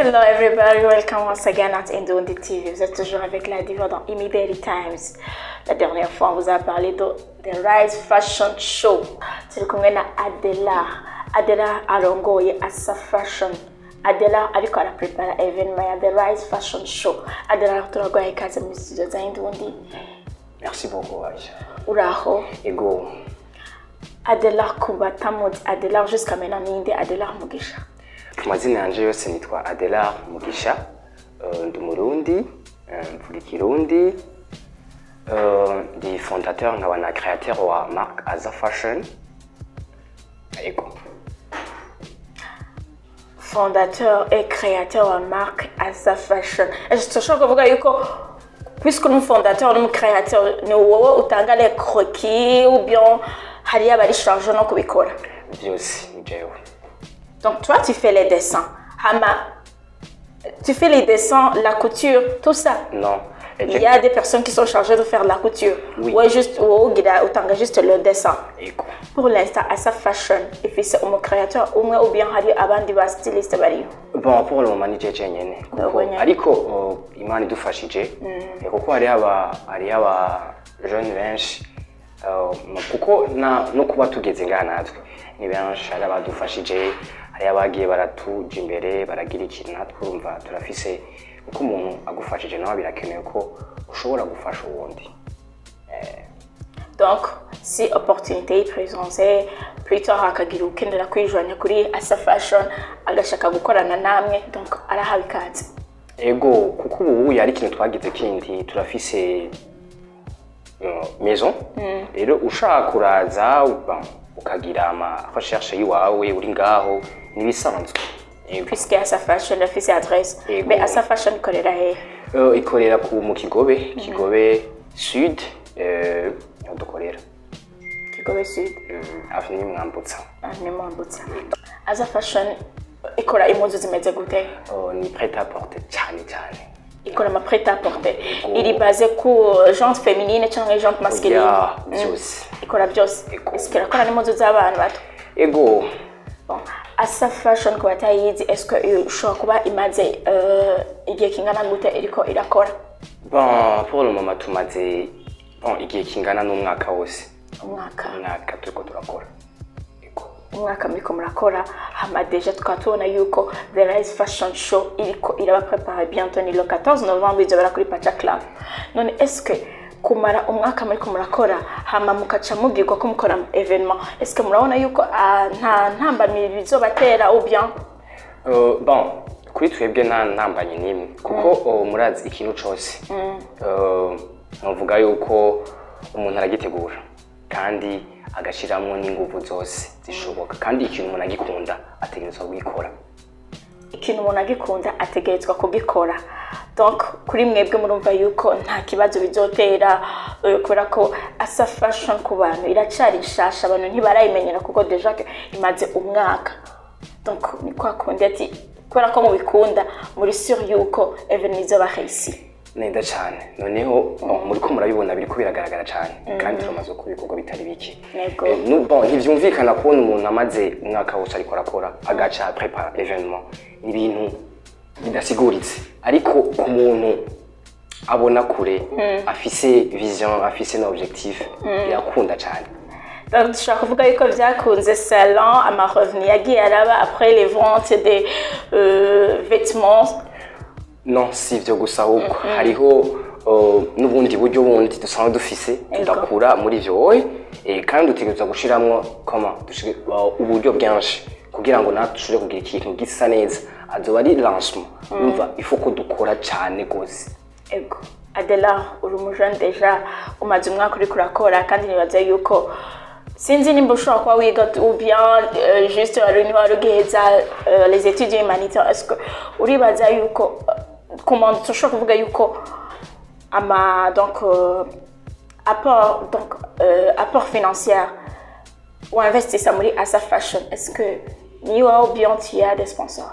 Hello everybody, welcome once again at Indondi TV. Vous êtes toujours avec la diva dans Imi Daily Times. La dernière fois, on vous a parlé de The Rise Fashion Show. turi kumwe na Adela. Adela arongoye Asa Fashion. Adela ariko araprepara evenement ya The Rise Fashion Show. Adela turaguhaye ikaze muri studio za Indundi. Merci beaucoup, Aïcha. Uraho. Ego, Adela Kubatamudi. Adela jusqu'à maintenant ninde Adela Mugisha. ku mazina yanje yose nitwa Adelar Mugisha, uh, ndi Murundi, uh, mvuga Ikirundi, uh, ndi fondateur nkaba na créateur wa marque Aza Fashion. Ego. fondateur et créateur wa marque Asa Fashion. Turashobora kuvuga yuko puisque uri fondateur uri créateur ni wowe utanga les croquis ou bien hariyo abari charge no kubikora. Byose ni jewe. Donc toi tu fais les dessins. Hama tu fais les dessins, la couture, tout ça. Non. Il y a des personnes qui sont chargées de faire la couture. Oui. Ouais, juste ou utanga juste le dessin. Ego. Pour l'instant, Asa Fashion ifise umu créateur umwe ou bien hari abandi ba styliste bariyo. Bon, pour le moment ni jeje nyene. Kuko Wewe nyene. ariko uh, Imana idufashije. Eh, Kuko hari aba hari aba jeune benshi uh, kuko na no kuba tugeze ngaha natwe ni benshi hari abadufashije hari abagiye baratuja imbere baragira ikintu natwe urumva turafise uko umuntu agufashije nawe birakenewe ko ushobora gufasha uwundi Donc, si opportunité ipresence plus tard hakagira ukenera kwijwanya kuri Asa Fashion agashaka gukorana namwe donc arahawe ikaze. ego kuko ubu yari ikintu twagize kindi turafise uh, maison rero ushaka kuraza uba- ukagira ama recherche yiwawe uri ngaho nibisanzwe ego Puisque Asa Fashion afise adresse. Yego. Mais Asa Fashion ikorera he? Uh, ikorera ku mu kigobe kigobe sud eh, niho dukorera Kigobe Sud, Mm, hafi n'imwambutsa ah, ni Mwambutsa. Asa Fashion ikora impuzu zimeze gute? Uh, ni prêt à porter cyane cyane Ikora ama prêt à porter. Iri base ku genre féminine cyangwa genre masculine? ya Mm. byose Ikora byose. Yego. Est-ce que irakora n'impuzu z'abana bato? ego Bon, Asa Fashion ku batayizi est-ce que ushobora kuba imaze euh, igihe kingana gute iriko irakora bon pour le moment tumaze bon igihe kingana n'umwaka wose umwaka umwaka turiko turakora ego umwaka muriko murakora hama deja tukaba tubona yuko the rise fashion show iriko iraba prepare bientôt ni le 14 novembre izobera kuri pacha club none est-ce que kumara umwaka muriko murakora hama mukaca mubwirwa ko mukora evenement est-ce que murabona yuko ah, nta ntambamiri bizobatera ou bien Uh, bon kuri twebwe nta ntambanye n'imwe kuko uh, murazi ikintu cose Uh, novuga yuko umuntu aragitegura kandi agashiramwo n'inguvu zose zishoboka kandi ikintu umuntu agikunda ategerezwa kugikora ikintu umuntu agikunda ategerezwa kugikora donc kuri mwebwe murumva yuko nta kibazo bizotera eh, kubera ko asa fashion ku bantu iracari nshasha abantu ntibarayimenyera kuko deja que imaze umwaka donc ni kwa kundi ati kubera ko mubikunda muri sur yuko evenement izoba réussi neza cyane noneho muriko murabibona biriko biragaragara cyane kandi turamaze ko ibikorwa bitari bike Yego. Eh, nu- bon, ntivyumvikana kubona umuntu amaze umwaka wose ariko arakora agaca prepara evenement ni ibintu bidasiguritse ariko ku muntu abona kure afise vision afise na objectif birakunda cyane donc dushobora kuvuga yuko vyakunze salon amarevenu yagiye araba après les ventes des euh, vêtements non si ivyo gusa ahubwo hariho uh, n'ubundi buryo bundi dusanzwe dufise tudakura muri ivyo wowe eh, kandi dutegerezwa gushiramwo koma dushire- uh, uburyo bwinshi kugira ngo natwe dushobore kugira ikintu gisa neza azoba ari lancement umva ifo ko dukora cane gose ego adela uri umujene deja umaze umwaka uriko urakora kandi nibaza yuko sinzi nimba ushobora kuba wiga ou bien euh, juste wari niba wari ugiheza euh, les études humanitaires est-ce que uribaza yuko euh, comment dushobora kuvuga yuko ama donc euh, apport donc euh, apport financier ou investissa muri asa fashion est-ce que ni wowe ou bien tu as des sponsors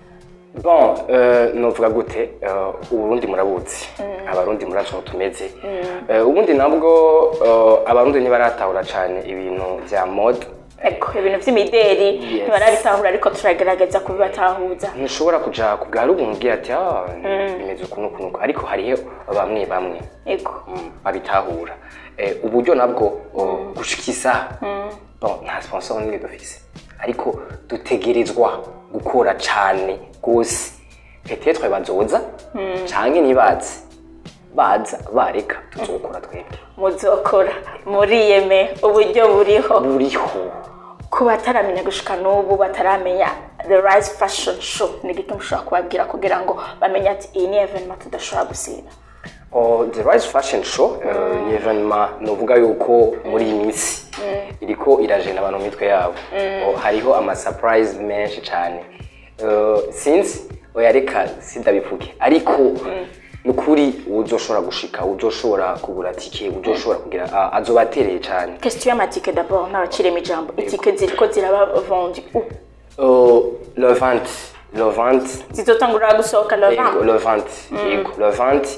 bon uh, novuga gute uh, uburundi murabuzi abarundi murazi ukuntu tumeze uh, ubundi nabwo uh, abarundi ntibaratahura cane ibintu vya mode ego ibintu by'imideri ntibarabitahura ariko turagerageza kubibatahuza ntushobora kuja ku bwa ruguru umbwira ati ah bimeze ukuntu ukuntu ukuntu." ariko hariho bamwe bamwe ego mm, babitahura Eh, uburyo nabwo oh, gushika isaha bon nta sponsor n'imwe dufise ariko dutegerezwa gukora cane gose petetre bazoza canke ntibaze baza bareka tuzokora twebwe muzokora muriyeme uburyo buriho buriho ku bataramenya gushika n'ubu bataramenya the rise fashion show ni igiki mushobora kubabwira kugira ngo bamenye ati iyi ni evenema tudashobora gusiba Oh, the rise fashion show eh, ni evenema novuga yuko muri iyi minsi iriko irajena abantu mu mitwe yabo Oh, hariho ama surprise menshi cane Eh, sinzi oya reka sindabivuge ariko ni ukuri uzoshobora gushika uzoshobora kugura tike uzoshobora kugira ah, azobatereye cane question y'amatike d'abord n'abaciremo ijambo itike ziriko ziraba vendu Oh, le 20 le 20 zizotangurira gusohoka le Yego, 20 le 20 yego le 20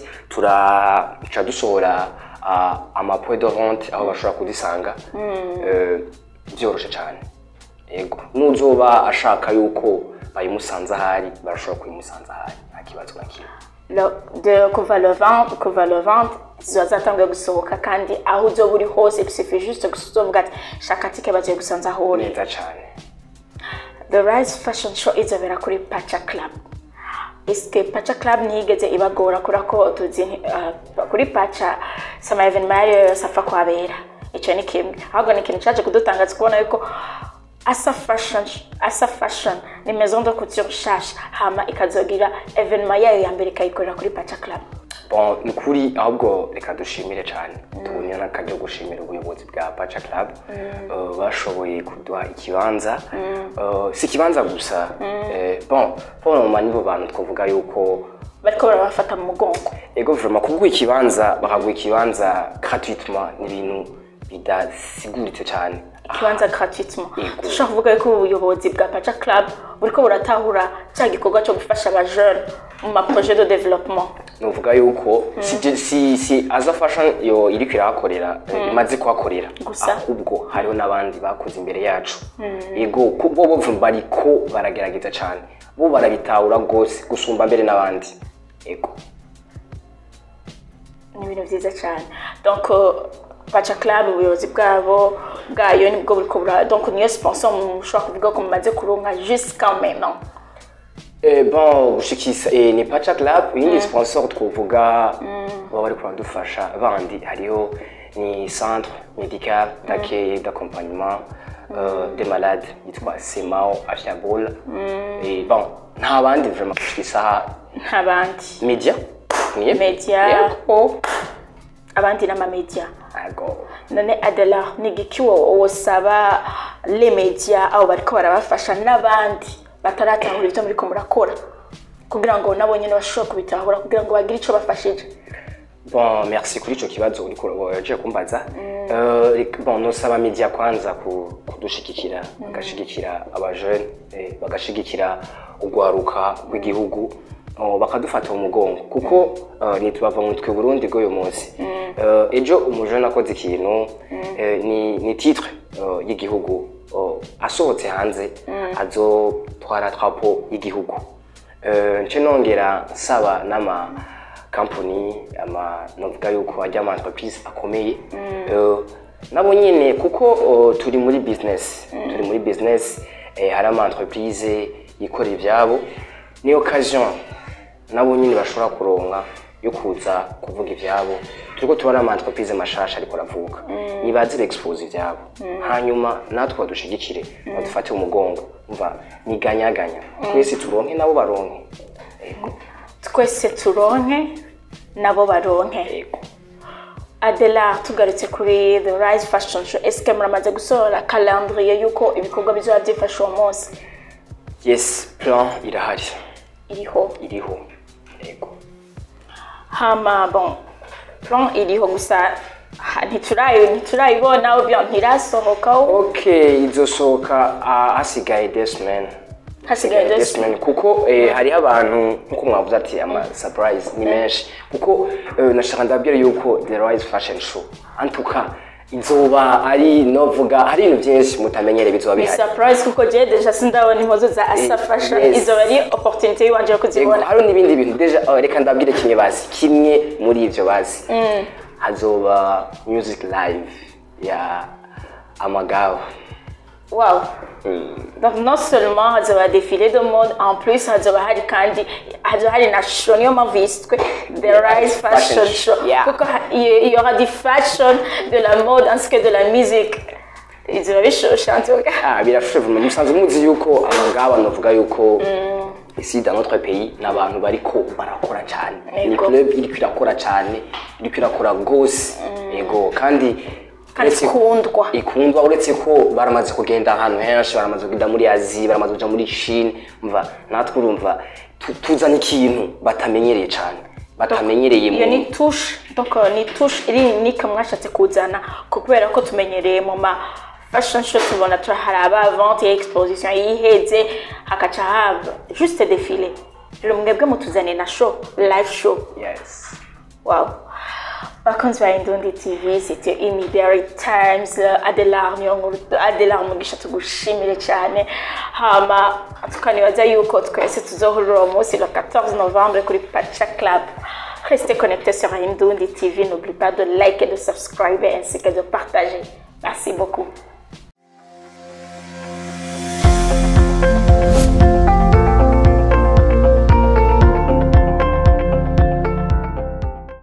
turaca dusohora ah, ama point de vente aho bashobora kudisanga Eh, byoroshe cyane yego nuzoba ashaka yuko bayimusanze ahari barashobora kuyimusanza ahari nta kibazo na kimwe Le- de kuva le 20 kuva le 20 ziba zatanguye gusohoka kandi aho uzoba uri hose bisufiye juste gusa uzovuga ati shaka tike bagiye gusanza aho uri neza cyane The Rise Fashion Show izobera kuri Pacha Club. Iske Pacha Club ntiyigeze ibagora kubera ko tuzi uh, kuri Pacha sama evenement yari yose apfa kuhabera. Icyo ni kimwe. Ahubwo ni ikintu cyaje kudutangaza kubona yuko Asa Fashion, Asa Fashion ni maison de couture nshasha hama ikazogira evenement yayo ya mbere ikayikorera kuri Pacha Club. bon ni ukuri ahubwo reka dushimire cyane tubonye n'akaryo gushimira ubuyobozi bwa paca club Eh, bashoboye kuduha ikibanza Eh, si ikibanza gusa Eh, bon bonoma nibo bantu twavuga yuko Bariko barabafata mu mugongo. ego vraiment kuguha ikibanza bakaguha ikibanza gratuitement ni ibintu bidasiguritse cyane Ikibanza gratuitement. Yego. Dushobora kuvuga yuko ubuyobozi bwa Pacha Club buriko buratahura cya gikorwa cyo gufasha aba jeune mu ma projet de développement. nuvuga yuko si, si, si aza fashion yo iriko irahakorera eh, imaze kuhakorera Gusa. ahubwo hariho n'abandi bakoze imbere yacu ego ko- bo bo bariko baragerageza cyane bo barabitahura rwose gusumba mbere n'abandi ego ni ibintu byiza cyane donc baca club ubuyobozi bwabo bwayo nibwo buriko bura donc niyo sponsor mushobora kuvuga ko mumaze kuronka jusqu'à maintenant Eh, bon gushikisa eh, ni pacha club iyindi sponsor twovuga baba bariko baradufasha bandi hariho ni centre médical d'accueil d'accompagnement euh, des malades yitwa semao ashabol et bon nta bandi vraiment gushikisa nta bandi media niye media yego abandi n'amamedia Ago. none adela ni igiki wo- wosaba les media abo bariko barabafasha n'abandi bataratahura ibyo muriko murakora kugira ngo nabo nyene bashobore kubitahura kugira ngo bagire ico bafashije bon merci kuri ico kibazo uriko waje kumbaza Euh, rek- bon nosaba media kwanza ku- kudushigikira bagashigikira abajeune eh, bagashigikira urwaruka rw'igihugu oh, bakadufata mu mugongo kuko uh, nitubava mu twe Burundi bw'uyu munsi Euh, ejo umujene akoze ikintu eh, ni, ni titre uh, y'igihugu uh, asohotse hanze azotwara drapo y'igihugu Euh, nce nongera nsaba n'ama company ama novuga yuko ajya ama entreprise akomeye Eh, nabo nyine kuko oh, turi muri business turi muri business eh, hari ama entreprise yikorera ivyabo ni occasion nabo nyine bashobora kuronka yo kuza kuvuga ivyabo turiko tubona ama entreprise mashasha ariko aravuka nibaze expose ivyabo hanyuma natwe badushigikire badufate umugongo umva niganyaganya twese turonke nabo baronke Ego. twese turonke nabo baronke Ego. adela tugarutse kuri the rise fashion show eske muramaze gusohora calendrier yuko ibikorwa bizoba byifashe uwo munsi yes plan irahari iriho iriho ego hama bon plan iriho gusa ha- ntiturayi- ntiturayibona obyo ntirasohokaho okay izosohoka ah, hasigaye des semaines hasigaye des just semaines kuko eh, hariho abantu nkuko mwavuze ati ama surprise ni menshi kuko eh, nashaka ndabwira yuko the rise fashion show antuka izoba ari novuga hari ibintu byinshi mutamenyere bizoba ni bihari surprise kuko je deja sindabona impuzu za asa fashion yes. izo ari opportunity yiwanje yo Yego, kuzibona hari n'ibindi bintu deja oh, reka ndabwire kimwe bazi kimwe muri ivyo bazi hazoba music live ya amagabo wow donc non seulement hazoba défilé de mode en plus hazoba hari kandi hazoba hari na show niyo mpamvu yiswe the rise fashion Fashion show show, yeah. kuko ha- il il y aura du fashion de la mode ainsi que de la musique izoba bishoshe en tout cas Ah, birashushe vuba musanzwe muzi yuko amagabo novuga yuko ici dans notre pays n'abantu bariko barakora cyane ni Yego. club iriko irakora cyane iriko irakora gose yego kandi kandi uretse- ikundwa ikundwa uretse ko baramaze kugenda ahantu henshi baramaze kugenda muri aziya baramaze kuja muri chine mva natwe urumva tu- tuzana ikintu batamenyereye cyane batamenyereye iyo ni mu touche donc euh, ni touche iri unique mwashatse kuzana ko kubera ko tumenyereye mu ma fashion show tubona tura hari aba vente ya exposition yiheze hakaca haba juste défilé rero mwebwe mutuzane na show live show yes wow bakunzi ba indundi tv c'était immediary times adelar niyo nkuru adelar mugisha tugushimire cyane hama tukanibaza yuko twese tuzohurira uwo munsi le 14 novembre kuri pacha club restez connectés sur indundi tv n'oublie pas de like et de subscribe ainsi que de partager merci beaucoup